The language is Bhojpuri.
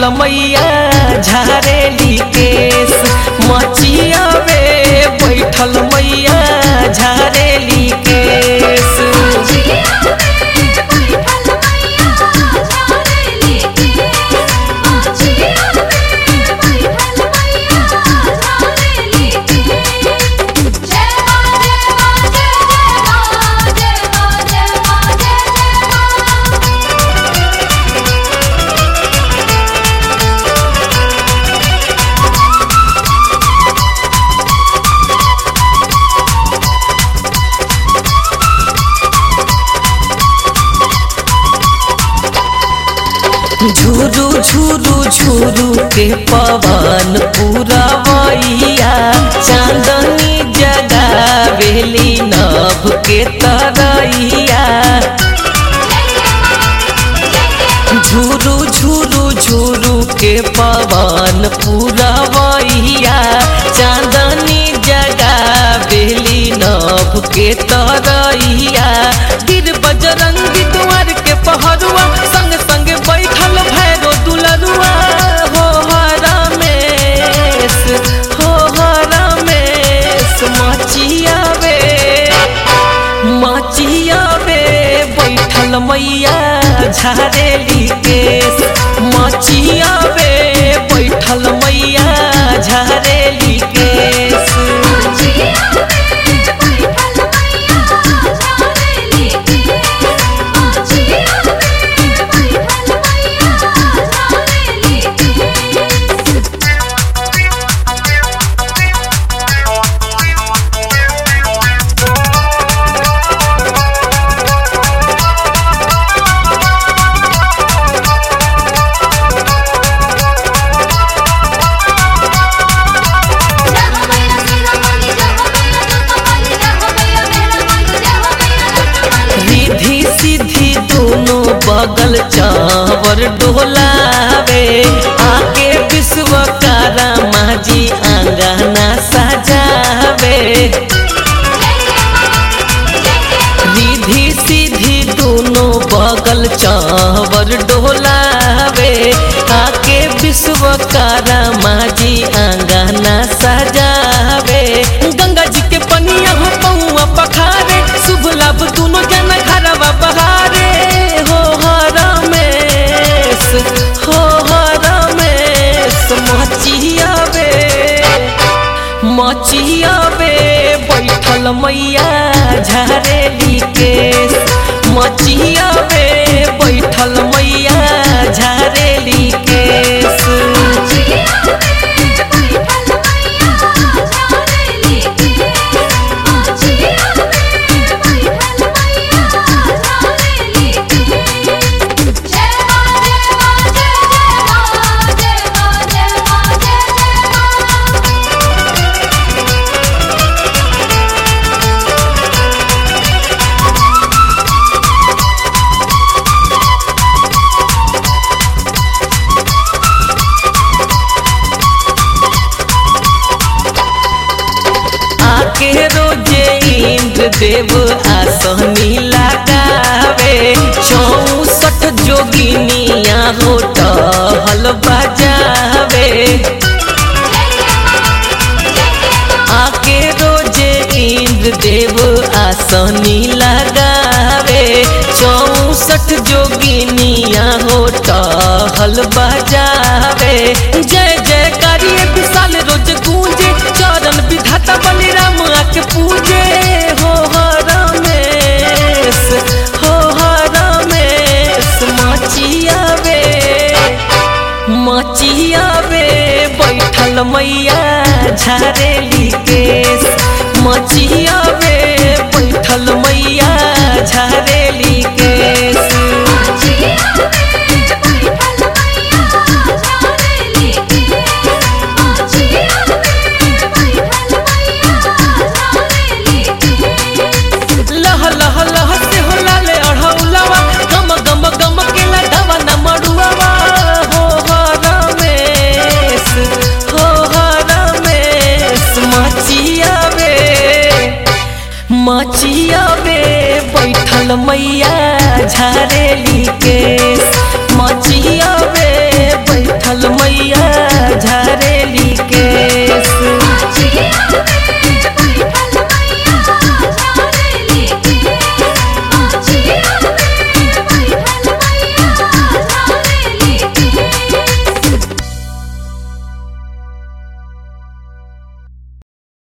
बैठल मैया झारेली केस मचिया में बैठल मैया झारेली केस झुरु झुरु झुरु के पवन पुरवैया चांदनी जगावेली नभ के तरैया झुरु झुरु झुरु के पवन पुरवैया चांदनी जगावेली नभ के तरैया गिर बजरंगी द्वार के पहरुआ संग संग बैठल भैरो दुलरुआ हो रमेश हो रमेश मचिया वे मचिया वे बैठल मैया झारेली केस मचिया वे बैठल मैया झारेली केस रिधि सिद्धि दोनों बगल चावर डोलावे आके विश्वकारा माजी आंगना सजावे रिधि सिद्धि दोनों बगल चावर डोलावे आके विश्वकारा माजी आंगना सजावे गंगा जी के पनिया हो पौआ पखारे शुभ लाभ दोनों जना घरवा बहारे हो हो रमेश हो हो रमेश मचिया वे मचिया वे बैठल मैया झारेली केस मचिया वे बैठल मैया झारेली केस आके रोजे इंद्र देव आसनी लगावे चौसठ जोगिनिया होटल बजावे आके रोजे इंद्र देव आसनी लगावे चौसठ जोगिनिया होटल बजावे जय जय करिए विशाल रोज गूंजे चरण विधाता बलिराम आके पूजे हो हो रमेश हो हो रमेश मचिया वे मचिया वे बैठल मैया झारेली केस मचिया वे बैठल मैया झारेली केस लह लह लह से हो लाले अढ़ौलावा गम गम गम के लडावा न मड़ुआवा हो हो रमेश हो हो रमेश मचिया वे मचिया वे बैठल मैया झारेली के